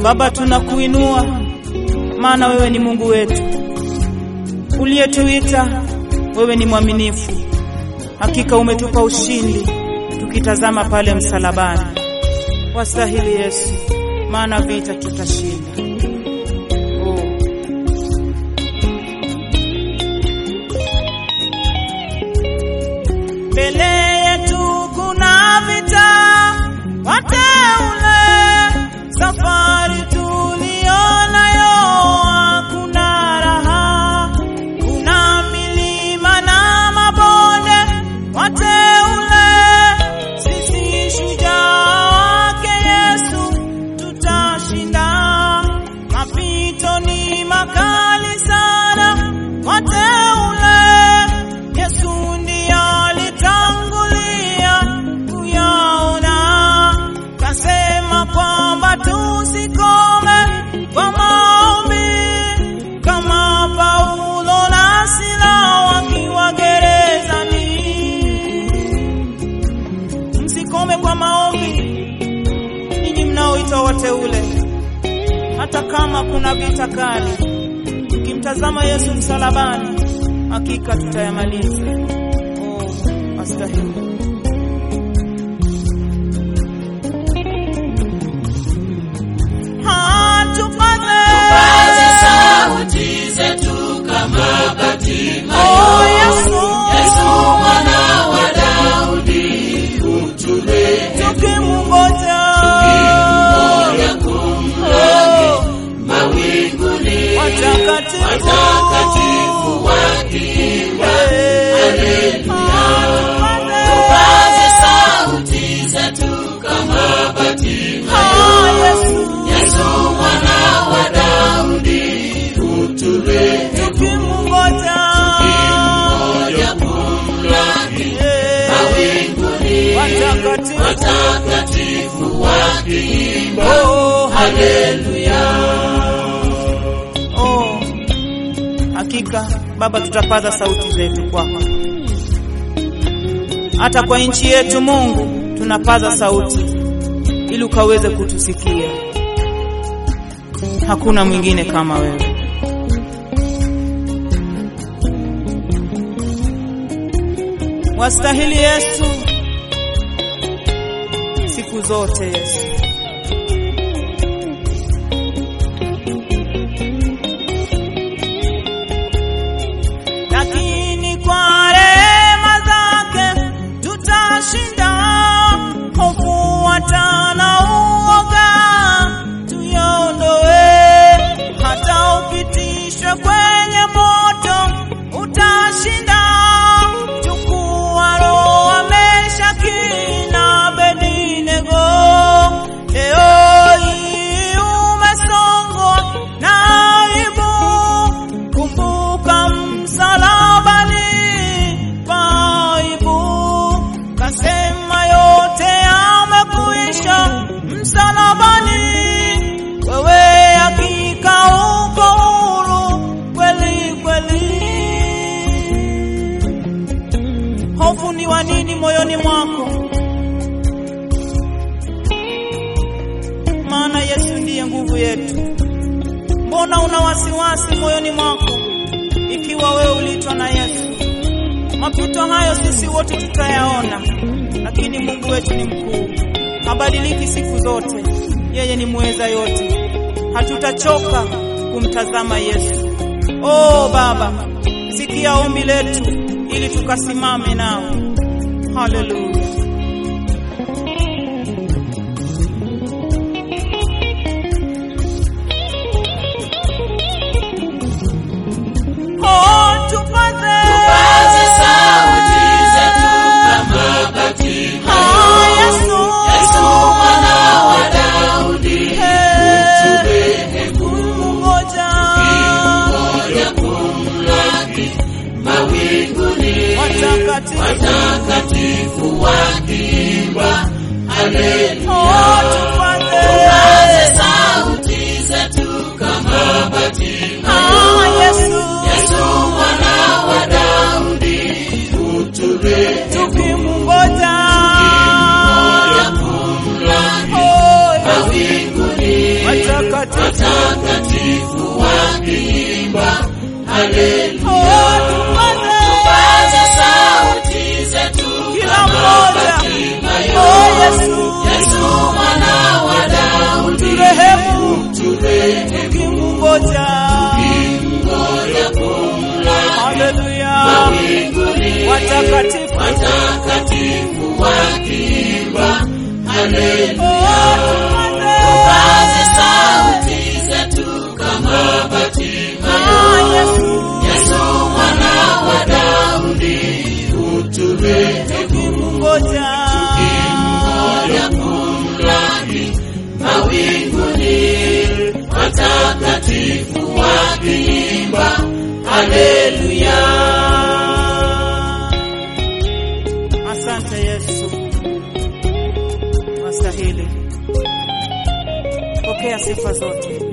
Baba, tunakuinua maana wewe ni Mungu wetu uliyetuita. Wewe ni mwaminifu, hakika umetupa ushindi tukitazama pale msalabani. Wastahili Yesu, maana vita tutashinda. Oh. Mbele yetu kuna vita, wateule, safari tulionayo hakuna raha, kuna milima na mabonde, wateule, sisi shujaa wake Yesu tutashinda. Mapito ni makali sana, wateule, Yesu ndiye alitangulia kuyaona, kasema kwamba tusikome kwa maombi kama Paulo na Sila wakiwa gerezani. Msikome kwa maombi, ninyi mnaoitwa wateule, hata kama kuna vita kali, tukimtazama Yesu msalabani, hakika tutayamaliza. Oh, astahili. Hatupaze Paza sauti zetu kama Bartimayo. Oh, Yesu. Yesu mwana wa Daudi, uturehemu. tukimungoja Moyo kumlaki mawinguni, watakatifu watakatifu wakiimba haleluya. Paza sauti zetu kama Bartimayo. Yesu mwana wa Daudi, uturehemu. Moyo kumlaki mawinguni, watakatifu wakiimba haleluya. Oh, hakika Baba, tutapaza sauti zetu kwako, hata kwa nchi yetu. Mungu, tunapaza sauti ili ukaweze kutusikia. Hakuna mwingine kama wewe. Wastahili Yesu siku zote, Yesu. lakini kwa rehema zake tutashinda. Hofu watana uoga tuyaondoe, hata upitishwe kwenye moto utashinda. Chukua roho wa Meshaki na Abednego, leo hii umesongwa na aibu kumbuka msalabani paibu, kasema yote yamekuisha msalabani. Wewe hakika uko huru kweli kweli. Hofu ni wa nini moyoni mwako? Maana Yesu ndiye nguvu yetu. Mbona una wasiwasi moyoni mwako ikiwa wewe uliitwa na Yesu? Mapito hayo sisi wote tutayaona, lakini Mungu wetu ni mkuu, habadiliki siku zote. Yeye ni muweza yote, hatutachoka kumtazama Yesu. Oh Baba, sikia ombi letu ili tukasimame nao. Haleluya. Oh, tupaze Paza sauti zetu kama Bartimayo. Oh, Yesu. Yesu mwana wa Daudi, uturehemu. Ngoja. Moyo kumlaki mawinguni, Watakatifu. watakatifu wakiimba haleluya. Oh, tupaze. Paza sauti zetu kama Bartimayo. Oh, Yesu. Yesu mwana wa Daudi, uturehemu. Tukimungoja. Moyo kumlaki Oh, Yesu. mawinguni, Watakatifu. watakatifu watakatifu wakiimba haleluya Oh, tupaze tupaze sauti zetu kama Batimayo Ah, Yesu Yesu mwana wa Daudi uturehemu ngoja moja kumlaki mawinguni watakatifu wakiimba haleluya Asante Yesu, wastahili. Pokea sifa zote.